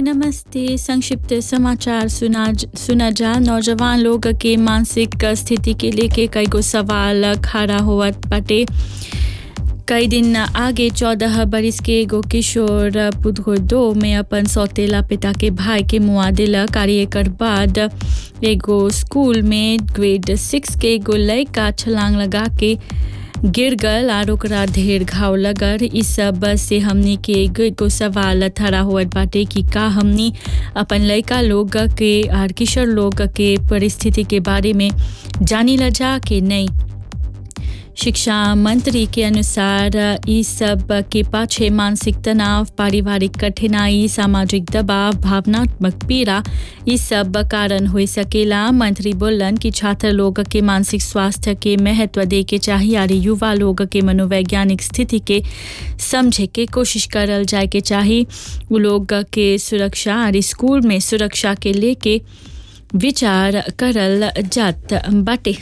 नमस्ते संक्षिप्त समाचार सुना सुना जा नौजवान लोग के मानसिक स्थिति के लेके कई गो सवाल खड़ा होवत बाटे कई दिन आगे चौदह बरिस के एगो किशोर पुदगोदो में अपन सौतेला पिता के भाई के मुआ दिलक और एकर बाद एगो स्कूल में ग्रेड सिक्स के एगो लड़का छलांग लगा के गिर गल और ओकरा ढेर घाव लगल इ सब से हमनी के एगो एगो सवाल खड़ा होत बाटे कि का हमनी अपन लड़का लोग के और किशोर लोग के परिस्थिति के बारे में जानी ला जा के नहीं शिक्षा मंत्री के अनुसार ई सब के पाछे मानसिक तनाव पारिवारिक कठिनाई सामाजिक दबाव भावनात्मक पीड़ा ई सब कारण हो सकेला मंत्री बोलन कि छात्र लोग के मानसिक स्वास्थ्य के महत्व दे के चाहिए और युवा लोग के मनोवैज्ञानिक स्थिति के समझे के कोशिश करल जाए के चाहिए उ लोग के सुरक्षा और स्कूल में सुरक्षा के लेके विचार करल जात बाटे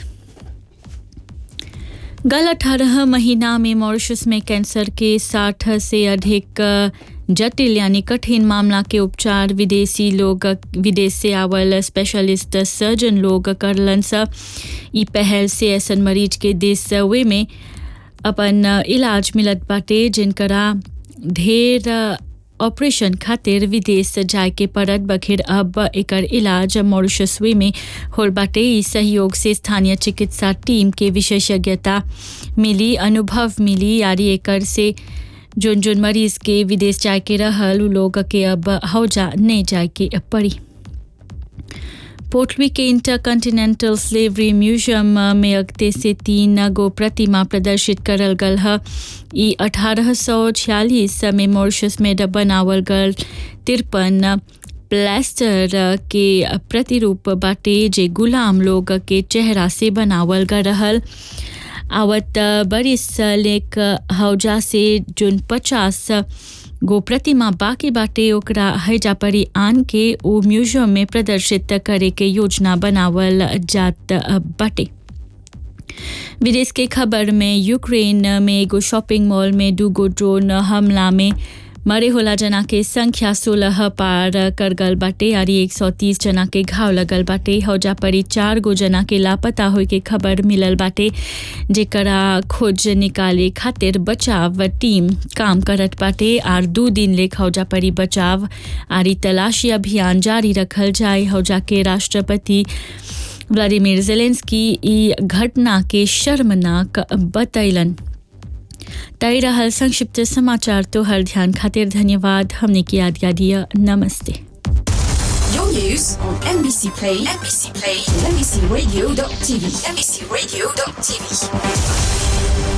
गल अठारह महीना में मॉरिशस में कैंसर के साठ से अधिक जटिल यानी कठिन मामला के उपचार विदेशी लोग विदेश से आवल स्पेशलिस्ट सर्जन लोग करलन स ई पहल से ऐसन मरीज के देश वे में अपन इलाज मिलत बाटे जिनकरा ढेर ऑपरेशन खातिर विदेश जाए के पड़त बखेर अब एकर इलाज मॉरिशसवे में होल बाटे ई सहयोग से स्थानीय चिकित्सा टीम के विशेषज्ञता मिली अनुभव मिली यारी एकर से जोन जोन मरीज के विदेश जाए के रहल उ लोग के अब हौजा नहीं जाए के पड़ी पोर्टवी के इंटरकंटिनेंटल स्लेवरी म्यूजियम में अगते से तीन गो प्रतिमा प्रदर्शित करल गल है ई अठारह सौ छियालीस में मॉरिशस में बनावल गल तिरपन प्लास्टर के प्रतिरूप बाटे जे गुलाम लोग के चेहरा से बनावल गल रहल आवत बरिस लेक हौजा से जोन पचास गो प्रतिमा बाकी बाटे ओकरा हैजा परी आन के ओ म्यूजियम में प्रदर्शित करे के योजना बनावल जात बाटे विदेश के खबर में यूक्रेन में एगो शॉपिंग मॉल में दूगो ड्रोन हमला में मरे होला जना के संख्या सोलह पार कर गल बाटे और एक सौ तीस जना के घाव लगल बाटे हौजा परी चार गो जना के लापता होए के खबर मिलल बाटे जेकरा खोज निकाले खातिर बचाव टीम काम करत बाटे और दू दिन ले हौजा परी बचाव और तलाशी अभियान जारी रखल जाए हौजा के राष्ट्रपति व्लादिमीर जेलेंस्की ई घटना के शर्मनाक बतैलन तय रहल संक्षिप्त समाचार तो हर ध्यान खातिर धन्यवाद हमने की याद दिया नमस्ते Your news on NBC Play, NBC Play, NBCRadio.tv, NBCRadio.tv.